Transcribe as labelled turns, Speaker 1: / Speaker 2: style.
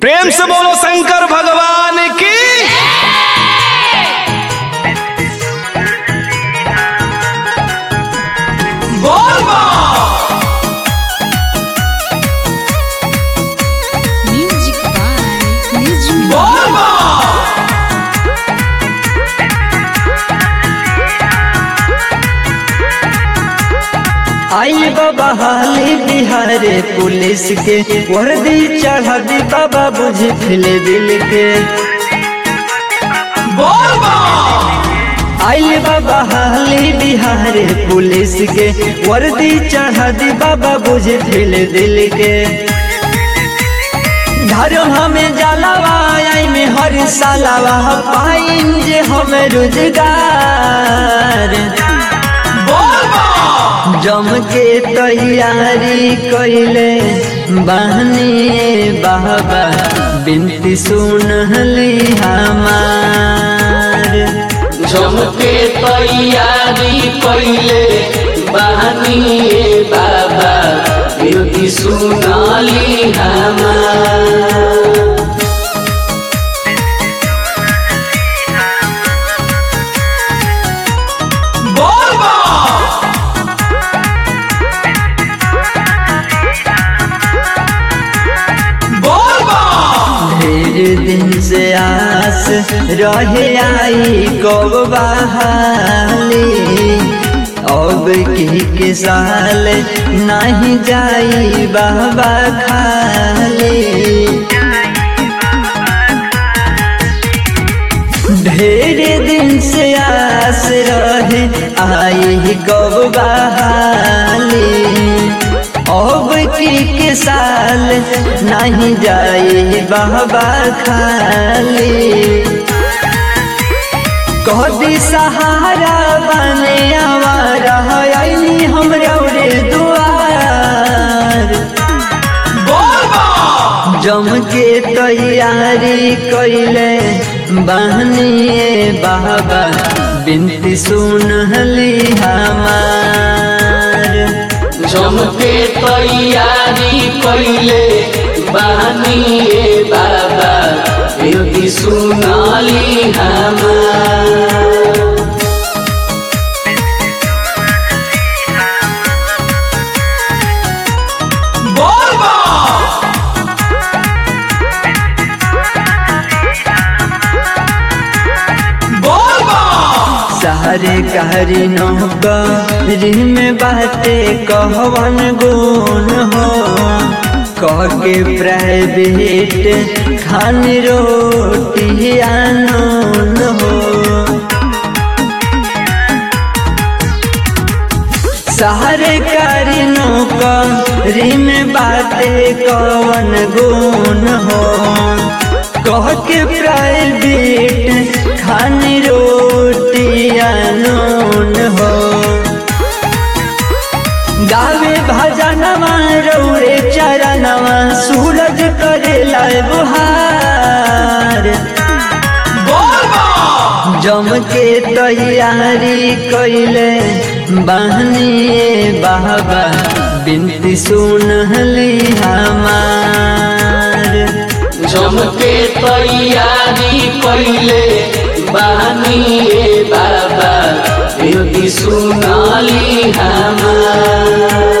Speaker 1: प्रेम से बोलो शंकर भगवान की बोल बा
Speaker 2: Music by Nizmi.
Speaker 1: बोल बा
Speaker 3: आई बाबा हाली बिहारे पुलिस के वर्दी चढ़ा दी बाबा बुझ फिले दिल के
Speaker 1: बोल बा
Speaker 3: आई बाबा हाली बिहारे पुलिस के वर्दी चढ़ा दी बाबा बुझ फिले दिल के धर्म हमें जलावा आई में हर सालावा पाइन जे हमें रोजगार
Speaker 1: बोल बा
Speaker 3: जम के तैयारी कैले बहनी बाबा बिनती सुनली हमार
Speaker 4: जमके तैयारी कैले बहनी बाबा बिनती सुनाली हमार
Speaker 1: बोल बा बोल बा
Speaker 3: ढेर दिन से आस रहे आई कब बहाली अब की के साल नहीं जाई बाबा खाली ढेर दिन से आस रहे आई कब बहाली अब की के साल नहीं जाए बाबा खाली कभी सहारा बने आवारा आईनी हमरा रे दुआर
Speaker 1: बोल बा
Speaker 3: जम के तैयारी कैले बहनी बाबा बिनती सुनली हमार
Speaker 4: जमके तैयारी कैले बहनी बाबा बिनती सुनाली हमार
Speaker 1: बोल बा बोल बा
Speaker 3: सारे कहरी नौकरी में बाटे कहवन गुण हो कह के प्राइवेट खान रोटी आनून हो सारे करी नौकरी में बाटे कवन गुण हो कह के प्राइवेट खानी रोटी अनून हो गावे भजनवा रौरे चरणवा सूरज करे लाए बुहार
Speaker 1: बोल बा
Speaker 3: जम के तैयारी कैले बहनी बाबा बिनती सुनली हमार
Speaker 4: जमके तैयारी कैले बहनी बाबा बिनती सुनाली हमार